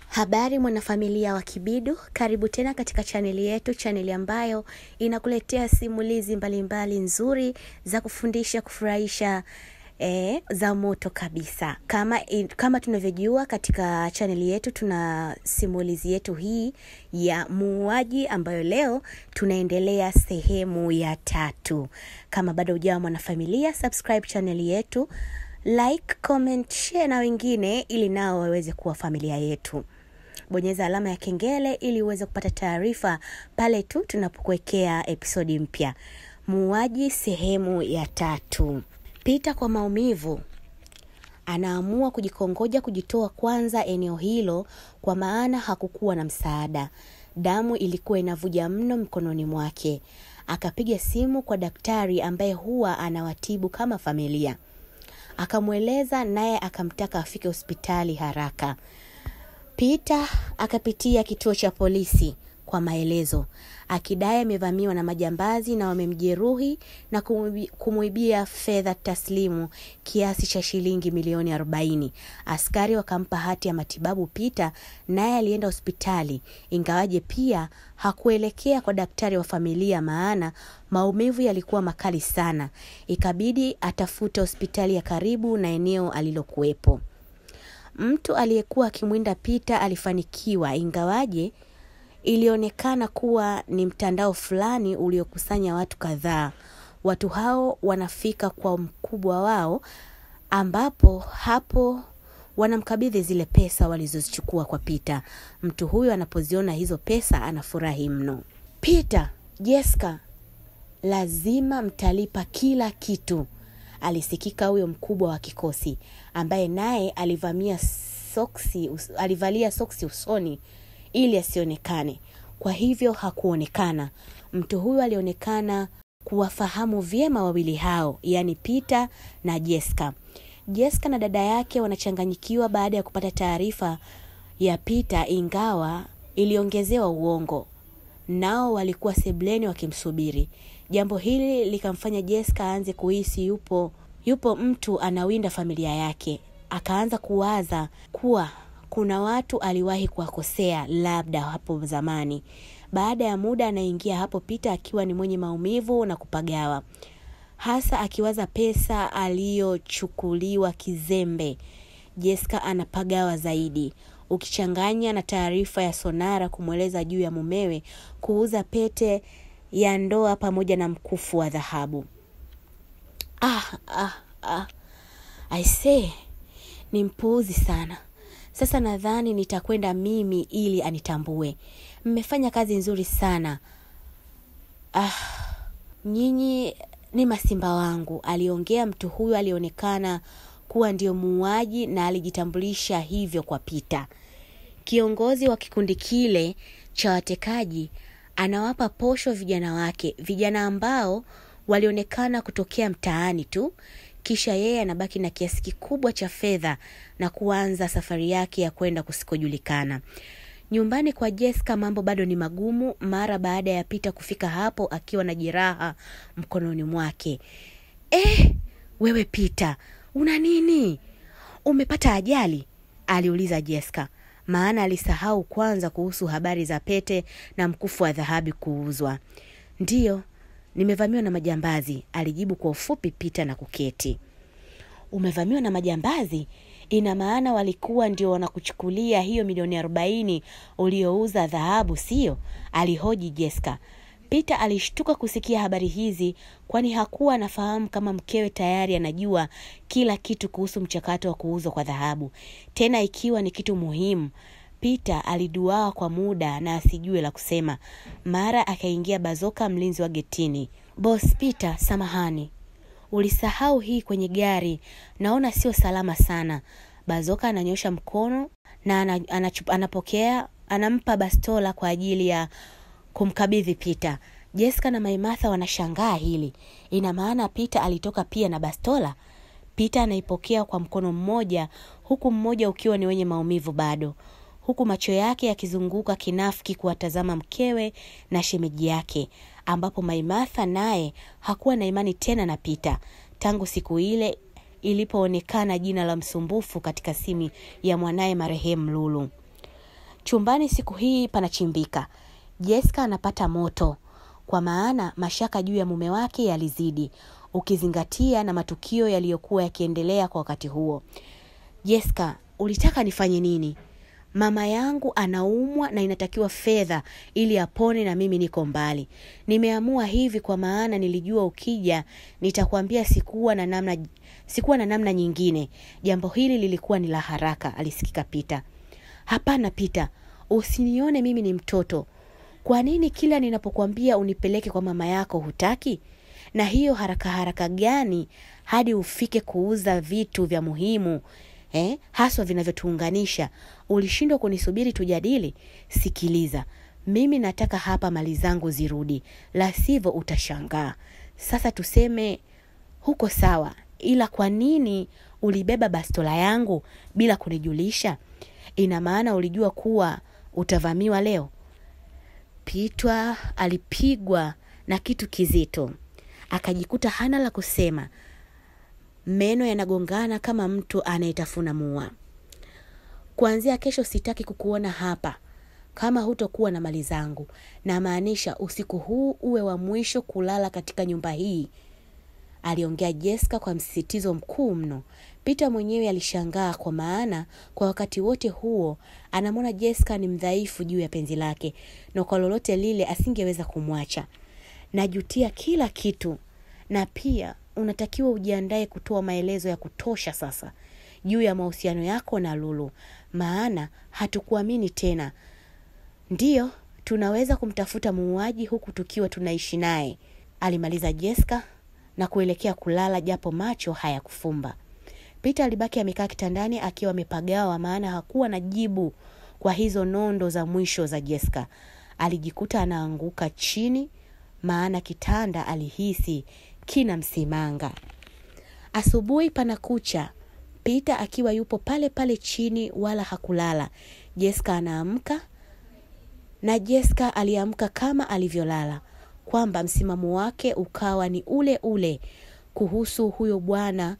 Habari mwanafamilia wa Kibidu, karibu tena katika chaneli yetu, chaneli ambayo inakuletea simulizi mbalimbali mbali nzuri za kufundisha, kufurahisha E, za moto kabisa. Kama, kama tunavyojua katika chaneli yetu tuna simulizi yetu hii ya muuaji ambayo leo tunaendelea sehemu ya tatu. Kama bado hujawa mwanafamilia, subscribe chaneli yetu, like, comment, share na wengine ili nao waweze kuwa familia yetu. Bonyeza alama ya kengele ili uweze kupata taarifa pale tu tunapokuwekea episodi mpya. Muuaji sehemu ya tatu. Pita kwa maumivu anaamua kujikongoja kujitoa kwanza eneo hilo, kwa maana hakukuwa na msaada. Damu ilikuwa inavuja mno mkononi mwake. Akapiga simu kwa daktari ambaye huwa anawatibu kama familia, akamweleza, naye akamtaka afike hospitali haraka. Pita akapitia kituo cha polisi kwa maelezo, akidai amevamiwa na majambazi na wamemjeruhi na kumwibia fedha taslimu kiasi cha shilingi milioni arobaini. Askari wakampa hati ya matibabu Pita, naye alienda hospitali, ingawaje pia hakuelekea kwa daktari wa familia, maana maumivu yalikuwa makali sana. Ikabidi atafute hospitali ya karibu na eneo alilokuwepo. Mtu aliyekuwa akimwinda Pita alifanikiwa, ingawaje ilionekana kuwa ni mtandao fulani uliokusanya watu kadhaa. Watu hao wanafika kwa mkubwa wao, ambapo hapo wanamkabidhi zile pesa walizozichukua kwa Pita. Mtu huyo anapoziona hizo pesa anafurahi mno. Pita, Jessica, lazima mtalipa kila kitu, alisikika huyo mkubwa wa kikosi ambaye naye alivamia soksi, alivalia soksi usoni ili asionekane. Kwa hivyo hakuonekana. Mtu huyu alionekana kuwafahamu vyema wawili hao, yaani Pita na Jessica. Jessica na dada yake wanachanganyikiwa baada ya kupata taarifa ya Pita, ingawa iliongezewa uongo. Nao walikuwa sebleni wakimsubiri. Jambo hili likamfanya Jessica aanze kuhisi yupo yupo mtu anawinda familia yake. Akaanza kuwaza kuwa kuna watu aliwahi kuwakosea labda hapo zamani. Baada ya muda anaingia hapo Pita akiwa ni mwenye maumivu na kupagawa, hasa akiwaza pesa aliyochukuliwa kizembe. Jessica anapagawa zaidi, ukichanganya na taarifa ya Sonara kumweleza juu ya mumewe kuuza pete ya ndoa pamoja na mkufu wa dhahabu. Ah, ah, ah. I say, ni mpuuzi sana. Sasa nadhani nitakwenda mimi ili anitambue. Mmefanya kazi nzuri sana. Ah, nyinyi ni masimba wangu, aliongea mtu huyu. Alionekana kuwa ndio muuaji na alijitambulisha hivyo kwa Pita. Kiongozi wa kikundi kile cha watekaji anawapa posho vijana wake, vijana ambao walionekana kutokea mtaani tu kisha yeye anabaki na kiasi kikubwa cha fedha na kuanza safari yake ya kwenda kusikojulikana. Nyumbani kwa Jessica mambo bado ni magumu, mara baada ya Pita kufika hapo akiwa na jeraha mkononi mwake. Eh, wewe Pita, una nini? Umepata ajali? aliuliza Jessica, maana alisahau kwanza kuhusu habari za pete na mkufu wa dhahabu kuuzwa. Ndiyo, nimevamiwa na majambazi, alijibu kwa ufupi Pita na kuketi. Umevamiwa na majambazi? Ina maana walikuwa ndio wanakuchukulia hiyo milioni arobaini uliouza dhahabu, sio? alihoji Jessica. Pita alishtuka kusikia habari hizi, kwani hakuwa anafahamu kama mkewe tayari anajua kila kitu kuhusu mchakato wa kuuzwa kwa dhahabu, tena ikiwa ni kitu muhimu. Pita aliduaa kwa muda na asijue la kusema. Mara akaingia Bazoka, mlinzi wa getini. Boss Pita, samahani, ulisahau hii kwenye gari, naona sio salama sana. Bazoka ananyosha mkono na anachup, anapokea anampa bastola kwa ajili ya kumkabidhi Pita. Jessica na Maimartha wanashangaa hili, ina maana Pita alitoka pia na bastola. Pita anaipokea kwa mkono mmoja, huku mmoja ukiwa ni wenye maumivu bado huku macho yake yakizunguka kinafiki kuwatazama mkewe na shemeji yake, ambapo Maimartha naye hakuwa na imani tena na Pita tangu siku ile ilipoonekana jina la msumbufu katika simu ya mwanaye marehemu Lulu. Chumbani siku hii panachimbika. Jessica anapata moto kwa maana mashaka juu ya mume wake yalizidi, ukizingatia na matukio yaliyokuwa yakiendelea kwa wakati huo. Jessica, ulitaka nifanye nini? Mama yangu anaumwa na inatakiwa fedha ili apone na mimi niko mbali. Nimeamua hivi kwa maana nilijua ukija nitakwambia sikuwa na namna sikuwa na namna nyingine. Jambo hili lilikuwa ni la haraka, alisikika Pita. Hapana Pita, usinione mimi ni mtoto. Kwa nini kila ninapokuambia unipeleke kwa mama yako hutaki? Na hiyo haraka haraka gani hadi ufike kuuza vitu vya muhimu eh, haswa vinavyotuunganisha? Ulishindwa kunisubiri tujadili? Sikiliza, mimi nataka hapa mali zangu zirudi, la sivyo utashangaa. Sasa tuseme huko sawa, ila kwa nini ulibeba bastola yangu bila kunijulisha? Ina maana ulijua kuwa utavamiwa leo? Pitwa alipigwa na kitu kizito, akajikuta hana la kusema. Meno yanagongana kama mtu anayetafuna mua. Kuanzia kesho sitaki kukuona hapa kama hutokuwa na mali zangu. Namaanisha usiku huu uwe wa mwisho kulala katika nyumba hii, aliongea Jessica kwa msisitizo mkuu mno. Peter mwenyewe alishangaa kwa maana kwa wakati wote huo anamwona Jessica ni mdhaifu juu ya penzi lake, na kwa lolote lile asingeweza kumwacha. Najutia kila kitu, na pia unatakiwa ujiandae kutoa maelezo ya kutosha sasa juu ya mahusiano yako na Lulu, maana hatukuamini tena. Ndiyo, tunaweza kumtafuta muuaji huku tukiwa tunaishi naye, alimaliza Jessica na kuelekea kulala, japo macho hayakufumba. Peter alibaki amekaa kitandani akiwa amepagawa, maana hakuwa na jibu kwa hizo nondo za mwisho za Jessica. Alijikuta anaanguka chini, maana kitanda alihisi kina msimanga. Asubuhi pana kucha, Peter akiwa yupo pale pale chini, wala hakulala. Jessica anaamka na Jessica aliamka kama alivyolala, kwamba msimamo wake ukawa ni ule ule kuhusu huyo bwana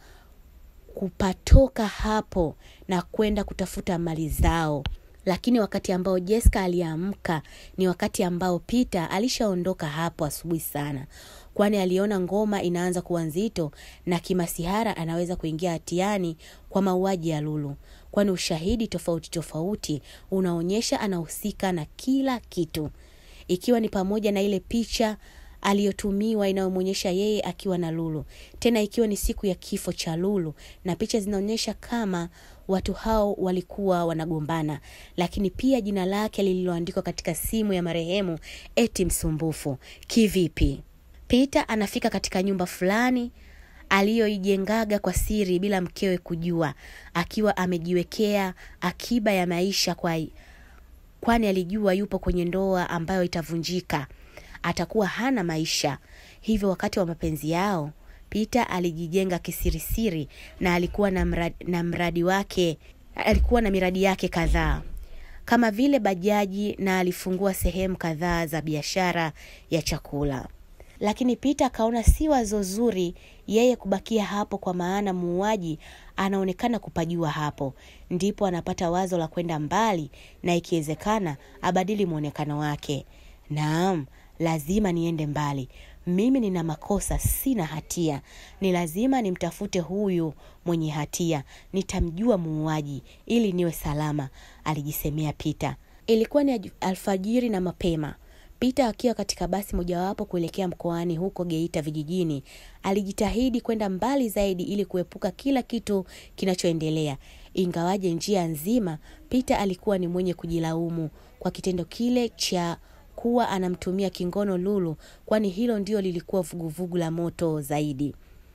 kupatoka hapo na kwenda kutafuta mali zao. Lakini wakati ambao Jessica aliamka ni wakati ambao Peter alishaondoka hapo asubuhi sana, kwani aliona ngoma inaanza kuwa nzito na kimasihara anaweza kuingia hatiani kwa mauaji ya Lulu, kwani ushahidi tofauti tofauti unaonyesha anahusika na kila kitu, ikiwa ni pamoja na ile picha aliyotumiwa inayomwonyesha yeye akiwa na Lulu, tena ikiwa ni siku ya kifo cha Lulu, na picha zinaonyesha kama watu hao walikuwa wanagombana, lakini pia jina lake lililoandikwa katika simu ya marehemu eti msumbufu. Kivipi? Peter anafika katika nyumba fulani aliyoijengaga kwa siri bila mkewe kujua, akiwa amejiwekea akiba ya maisha kwa kwani alijua yupo kwenye ndoa ambayo itavunjika atakuwa hana maisha. Hivyo wakati wa mapenzi yao, Peter alijijenga kisirisiri na alikuwa na mradi, na mradi wake alikuwa na miradi yake kadhaa kama vile bajaji na alifungua sehemu kadhaa za biashara ya chakula. Lakini Peter akaona si wazo zuri yeye kubakia hapo, kwa maana muuaji anaonekana kupajua hapo. Ndipo anapata wazo la kwenda mbali na ikiwezekana abadili mwonekano wake. Naam, lazima niende mbali. Mimi nina makosa, sina hatia. Ni lazima nimtafute huyu mwenye hatia, nitamjua muuaji ili niwe salama, alijisemea Peter. Ilikuwa ni alfajiri na mapema. Peter akiwa katika basi mojawapo kuelekea mkoani huko Geita vijijini, alijitahidi kwenda mbali zaidi ili kuepuka kila kitu kinachoendelea. Ingawaje njia nzima Peter alikuwa ni mwenye kujilaumu kwa kitendo kile cha kuwa anamtumia kingono Lulu, kwani hilo ndio lilikuwa vuguvugu la moto zaidi.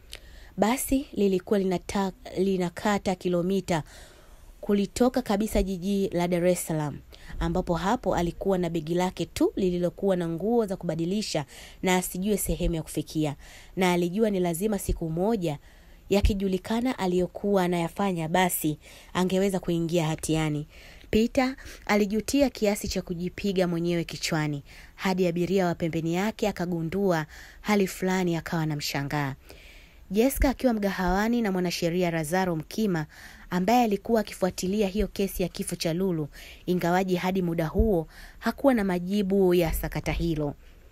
Basi lilikuwa linata, linakata kilomita kulitoka kabisa jiji la Dar es Salaam, ambapo hapo alikuwa na begi lake tu lililokuwa na nguo za kubadilisha na asijue sehemu ya kufikia, na alijua ni lazima siku moja yakijulikana aliyokuwa anayafanya, basi angeweza kuingia hatiani. Peter alijutia kiasi cha kujipiga mwenyewe kichwani, hadi abiria wa pembeni yake akagundua hali fulani, akawa na mshangaa. Jessica akiwa mgahawani na mwanasheria Lazaro Mkima ambaye alikuwa akifuatilia hiyo kesi ya kifo cha Lulu, ingawaji hadi muda huo hakuwa na majibu ya sakata hilo.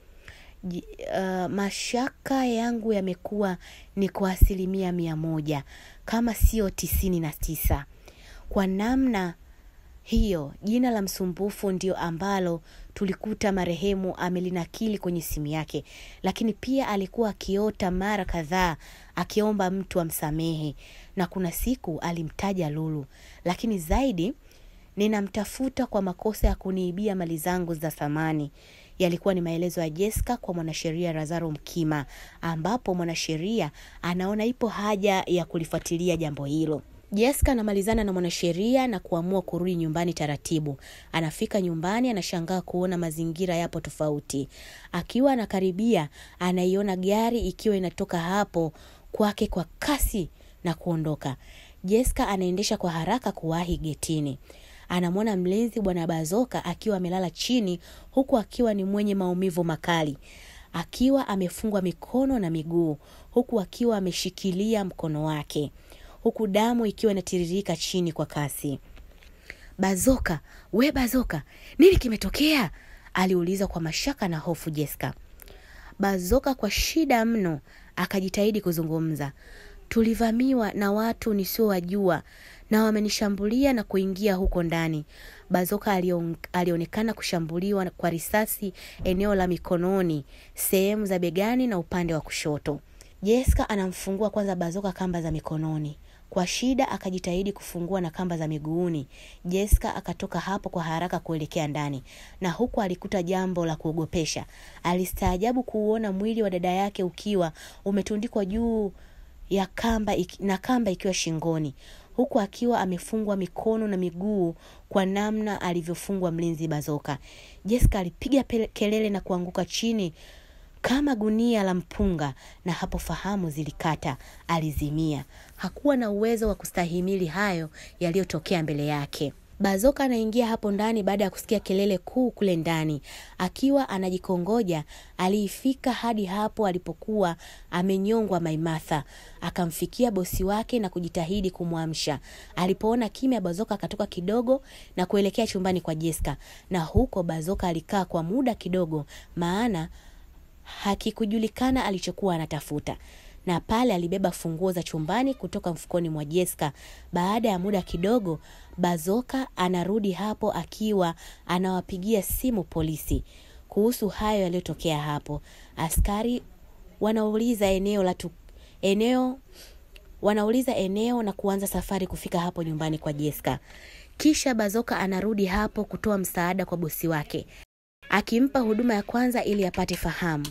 J- uh, mashaka yangu yamekuwa ni kwa asilimia mia moja kama sio tisini na tisa kwa namna hiyo jina la msumbufu ndio ambalo tulikuta marehemu amelinakili kwenye simu yake lakini pia alikuwa akiota mara kadhaa akiomba mtu amsamehe na kuna siku alimtaja lulu lakini zaidi ninamtafuta kwa makosa ya kuniibia mali zangu za thamani yalikuwa ni maelezo ya Jessica kwa mwanasheria Lazaro Mkima, ambapo mwanasheria anaona ipo haja ya kulifuatilia jambo hilo. Jessica anamalizana na mwanasheria na kuamua kurudi nyumbani taratibu. Anafika nyumbani, anashangaa kuona mazingira yapo tofauti. Akiwa anakaribia, anaiona gari ikiwa inatoka hapo kwake kwa kasi na kuondoka. Jessica anaendesha kwa haraka kuwahi getini anamwona mlinzi bwana Bazoka akiwa amelala chini huku akiwa ni mwenye maumivu makali, akiwa amefungwa mikono na miguu, huku akiwa ameshikilia mkono wake, huku damu ikiwa inatiririka chini kwa kasi. Bazoka, we Bazoka, nini kimetokea? aliuliza kwa mashaka na hofu Jessica. Bazoka kwa shida mno akajitahidi kuzungumza. Tulivamiwa na watu nisiowajua na wamenishambulia na kuingia huko ndani. Bazoka alion, alionekana kushambuliwa kwa risasi eneo la mikononi, sehemu za begani na upande wa kushoto. Jessica anamfungua kwanza Bazoka kamba za mikononi. Kwa shida akajitahidi kufungua na kamba za miguuni. Jessica akatoka hapo kwa haraka kuelekea ndani, na huku alikuta jambo la kuogopesha. Alistaajabu kuuona mwili wa dada yake ukiwa umetundikwa juu ya kamba iki, na kamba ikiwa shingoni huku akiwa amefungwa mikono na miguu kwa namna alivyofungwa mlinzi Bazoka. Jessica alipiga kelele na kuanguka chini kama gunia la mpunga, na hapo fahamu zilikata, alizimia. Hakuwa na uwezo wa kustahimili hayo yaliyotokea mbele yake. Bazoka anaingia hapo ndani baada ya kusikia kelele kuu kule ndani. Akiwa anajikongoja, aliifika hadi hapo alipokuwa amenyongwa Maimartha. Akamfikia bosi wake na kujitahidi kumwamsha. Alipoona kimya, Bazoka akatoka kidogo na kuelekea chumbani kwa Jessica, na huko Bazoka alikaa kwa muda kidogo, maana hakikujulikana alichokuwa anatafuta na pale alibeba funguo za chumbani kutoka mfukoni mwa Jessica. Baada ya muda kidogo, Bazoka anarudi hapo akiwa anawapigia simu polisi kuhusu hayo yaliyotokea hapo. Askari wanauliza eneo la tu, eneo wanauliza eneo na kuanza safari kufika hapo nyumbani kwa Jessica. Kisha Bazoka anarudi hapo kutoa msaada kwa bosi wake, akimpa huduma ya kwanza ili apate fahamu.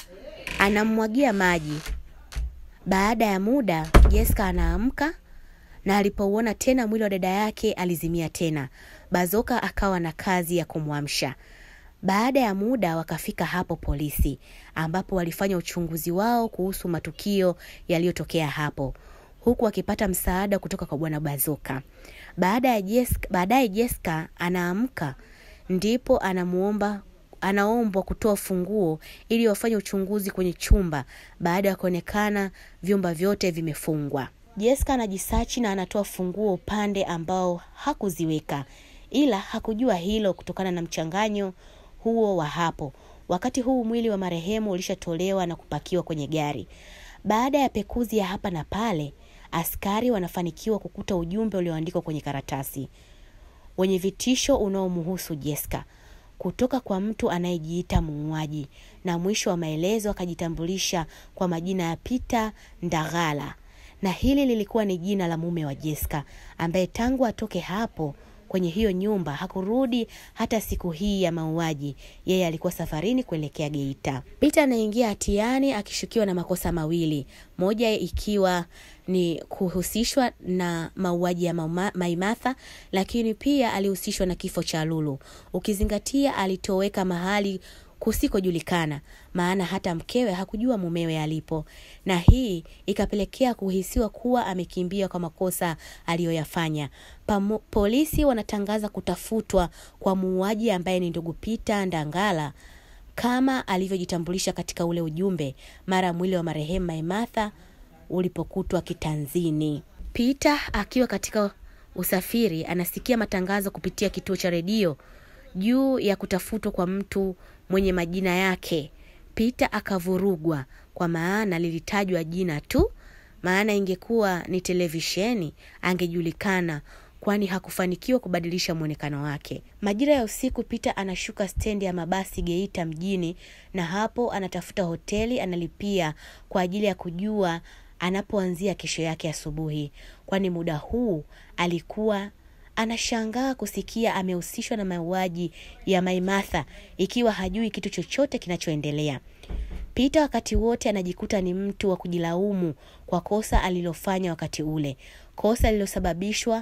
Anamwagia maji baada ya muda Jessica anaamka na alipouona tena mwili wa dada yake alizimia tena. Bazoka akawa na kazi ya kumwamsha. Baada ya muda wakafika hapo polisi, ambapo walifanya uchunguzi wao kuhusu matukio yaliyotokea hapo, huku wakipata msaada kutoka kwa bwana Bazoka. Baada ya Jessica, baadaye Jessica anaamka, ndipo anamuomba anaombwa kutoa funguo ili wafanye uchunguzi kwenye chumba baada ya kuonekana vyumba vyote vimefungwa. Jessica anajisachi na anatoa funguo upande ambao hakuziweka, ila hakujua hilo kutokana na mchanganyo huo wa hapo. Wakati huu mwili wa marehemu ulishatolewa na kupakiwa kwenye gari. Baada ya pekuzi ya hapa na pale, askari wanafanikiwa kukuta ujumbe ulioandikwa kwenye karatasi wenye vitisho unaomhusu Jessica kutoka kwa mtu anayejiita muuaji, na mwisho wa maelezo akajitambulisha kwa majina ya Peter Ndagala, na hili lilikuwa ni jina la mume wa Jessica ambaye tangu atoke hapo kwenye hiyo nyumba hakurudi hata siku hii ya mauaji. Yeye alikuwa safarini kuelekea Geita. Peter anaingia hatiani akishukiwa na makosa mawili, moja ikiwa ni kuhusishwa na mauaji ya Maimartha, lakini pia alihusishwa na kifo cha Lulu, ukizingatia alitoweka mahali kusikojulikana, maana hata mkewe hakujua mumewe alipo, na hii ikapelekea kuhisiwa kuwa amekimbia kwa makosa aliyoyafanya. Pamo, polisi wanatangaza kutafutwa kwa muuaji ambaye ni ndugu Peter Ndangala kama alivyojitambulisha katika ule ujumbe mara mwili wa marehemu Maimartha ulipokutwa kitanzini. Peter akiwa katika usafiri anasikia matangazo kupitia kituo cha redio juu ya kutafutwa kwa mtu mwenye majina yake. Peter akavurugwa kwa maana lilitajwa jina tu, maana ingekuwa ni televisheni angejulikana, kwani hakufanikiwa kubadilisha mwonekano wake. Majira ya usiku, Peter anashuka stendi ya mabasi Geita mjini, na hapo anatafuta hoteli analipia kwa ajili ya kujua anapoanzia kesho yake asubuhi, kwani muda huu alikuwa anashangaa kusikia amehusishwa na mauaji ya Maimartha ikiwa hajui kitu chochote kinachoendelea. Peter wakati wote anajikuta ni mtu wa kujilaumu kwa kosa alilofanya wakati ule, kosa lililosababishwa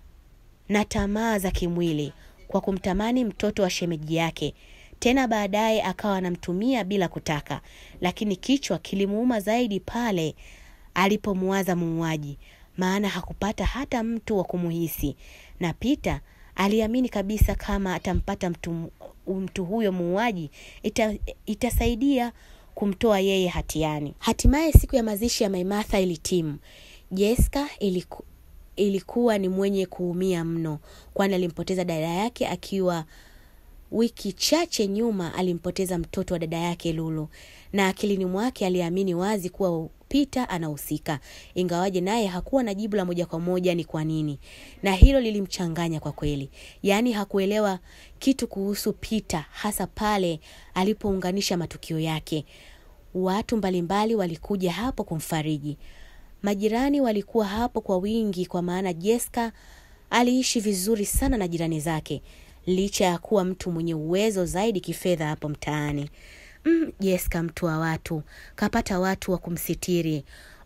na tamaa za kimwili kwa kumtamani mtoto wa shemeji yake. Tena baadaye akawa anamtumia bila kutaka, lakini kichwa kilimuuma zaidi pale alipomwaza muuaji, maana hakupata hata mtu wa kumuhisi, na Peter aliamini kabisa kama atampata mtu, mtu huyo muuaji ita, itasaidia kumtoa yeye hatiani. Hatimaye siku ya mazishi ya Maimartha ilitimu. Jessica iliku, ilikuwa ni mwenye kuumia mno, kwani alimpoteza dada yake akiwa wiki chache nyuma alimpoteza mtoto wa dada yake Lulu, na akilini mwake aliamini wazi kuwa Peter anahusika, ingawaje naye hakuwa na jibu la moja kwa moja ni kwa nini, na hilo lilimchanganya kwa kweli. Yaani hakuelewa kitu kuhusu Peter, hasa pale alipounganisha matukio yake. Watu mbalimbali walikuja hapo kumfariji, majirani walikuwa hapo kwa wingi, kwa maana Jessica aliishi vizuri sana na jirani zake licha ya kuwa mtu mwenye uwezo zaidi kifedha hapo mtaani. Mm, Jessica mtu wa watu kapata watu wa kumsitiri.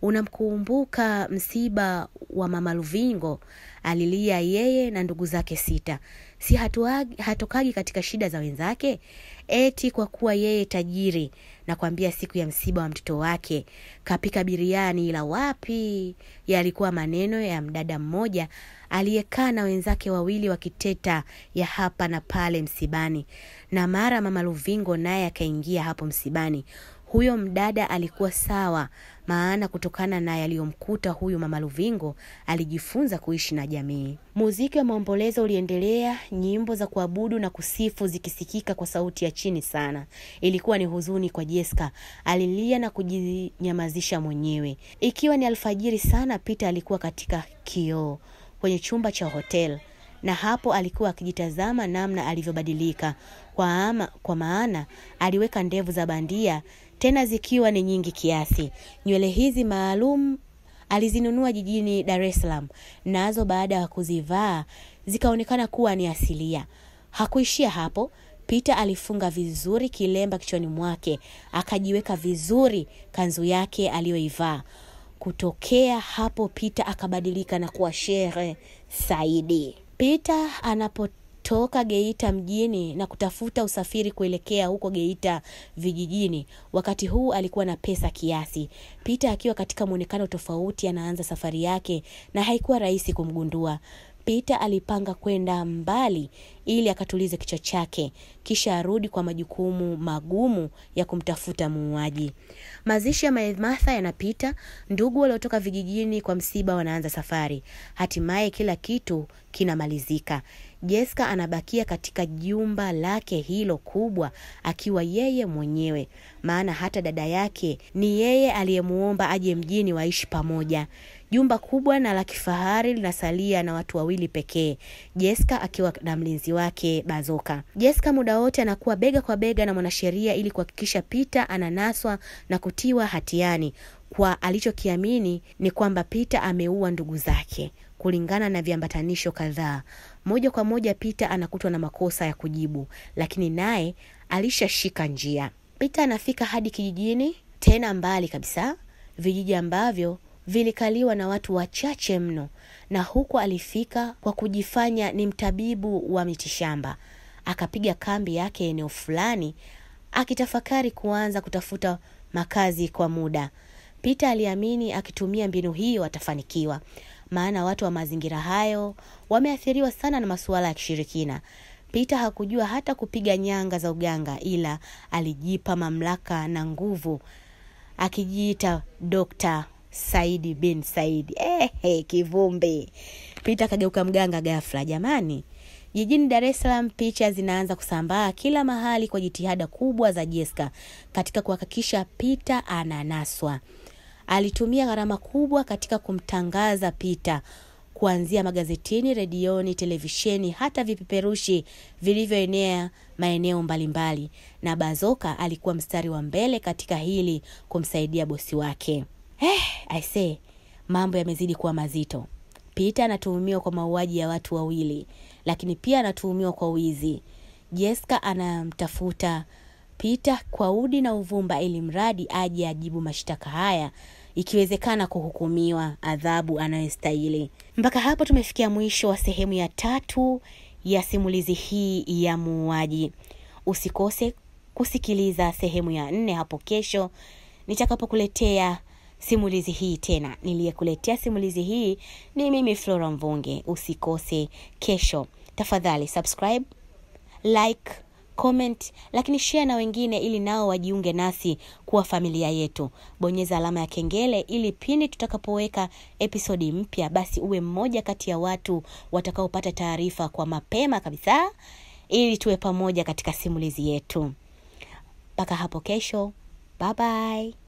Unamkumbuka msiba wa mama Luvingo? Alilia yeye na ndugu zake sita. Si hatuagi, hatokagi katika shida za wenzake, eti kwa kuwa yeye tajiri. Nakwambia siku ya msiba wa mtoto wake kapika biriani, ila wapi, yalikuwa maneno ya mdada mmoja aliyekaa na wenzake wawili wakiteta ya hapa na pale msibani, na mara mama Luvingo naye akaingia hapo msibani. Huyo mdada alikuwa sawa, maana kutokana na yaliyomkuta huyu mama Luvingo alijifunza kuishi na jamii. Muziki wa maombolezo uliendelea, nyimbo za kuabudu na kusifu zikisikika kwa sauti ya chini sana. Ilikuwa ni huzuni kwa Jessica, alilia na kujinyamazisha mwenyewe. Ikiwa ni alfajiri sana, Peter alikuwa katika kioo kwenye chumba cha hotel na hapo alikuwa akijitazama namna alivyobadilika kwa, ama, kwa maana aliweka ndevu za bandia tena zikiwa ni nyingi kiasi. Nywele hizi maalum alizinunua jijini Dar es Salaam, nazo baada ya kuzivaa zikaonekana kuwa ni asilia. Hakuishia hapo. Peter alifunga vizuri kilemba kichwani mwake, akajiweka vizuri kanzu yake aliyoivaa. Kutokea hapo Peter akabadilika na kuwa Shehe Saidi. Peter anapotoka Geita mjini na kutafuta usafiri kuelekea huko Geita vijijini, wakati huu alikuwa na pesa kiasi. Peter akiwa katika mwonekano tofauti, anaanza safari yake na haikuwa rahisi kumgundua. Peter alipanga kwenda mbali ili akatulize kichwa chake, kisha arudi kwa majukumu magumu ya kumtafuta muuaji. Mazishi ya Maimartha yanapita, ndugu waliotoka vijijini kwa msiba wanaanza safari. Hatimaye kila kitu kinamalizika. Jessica anabakia katika jumba lake hilo kubwa akiwa yeye mwenyewe, maana hata dada yake ni yeye aliyemuomba aje mjini waishi pamoja. Jumba kubwa na la kifahari linasalia na watu wawili pekee, Jessica akiwa na mlinzi wake Bazoka. Jessica muda wote anakuwa bega kwa bega na mwanasheria ili kuhakikisha Peter ananaswa na kutiwa hatiani kwa alichokiamini ni kwamba Peter ameua ndugu zake kulingana na viambatanisho kadhaa. Moja kwa moja Peter anakutwa na makosa ya kujibu, lakini naye alishashika njia. Peter anafika hadi kijijini, tena mbali kabisa, vijiji ambavyo vilikaliwa na watu wachache mno, na huko alifika kwa kujifanya ni mtabibu wa mitishamba. Akapiga kambi yake eneo fulani, akitafakari kuanza kutafuta makazi kwa muda. Peter aliamini akitumia mbinu hiyo atafanikiwa, maana watu wa mazingira hayo wameathiriwa sana na masuala ya kishirikina. Peter hakujua hata kupiga nyanga za uganga, ila alijipa mamlaka na nguvu akijiita Dokta saidi bin saidi ehe kivumbi pita akageuka mganga ghafla jamani jijini dar es salaam picha zinaanza kusambaa kila mahali kwa jitihada kubwa za jeska katika kuhakikisha pita ananaswa alitumia gharama kubwa katika kumtangaza pita kuanzia magazetini redioni televisheni hata vipeperushi vilivyoenea maeneo mbalimbali na bazoka alikuwa mstari wa mbele katika hili kumsaidia bosi wake eh, aisee mambo yamezidi kuwa mazito Peter anatuhumiwa kwa mauaji ya watu wawili, lakini pia anatuhumiwa kwa wizi. Jessica anamtafuta Peter kwa udi na uvumba ili mradi aje ajibu mashtaka haya, ikiwezekana kuhukumiwa adhabu anayostahili. Mpaka hapo tumefikia mwisho wa sehemu ya tatu ya simulizi hii ya muuaji. Usikose kusikiliza sehemu ya nne hapo kesho nitakapokuletea simulizi hii tena. Niliyekuletea simulizi hii ni mimi Flora Mvunge. Usikose kesho, tafadhali subscribe, like, comment, lakini share na wengine ili nao wajiunge nasi kuwa familia yetu. Bonyeza alama ya kengele ili pindi tutakapoweka episodi mpya, basi uwe mmoja kati ya watu watakaopata taarifa kwa mapema kabisa, ili tuwe pamoja katika simulizi yetu. Mpaka hapo kesho, bye bye.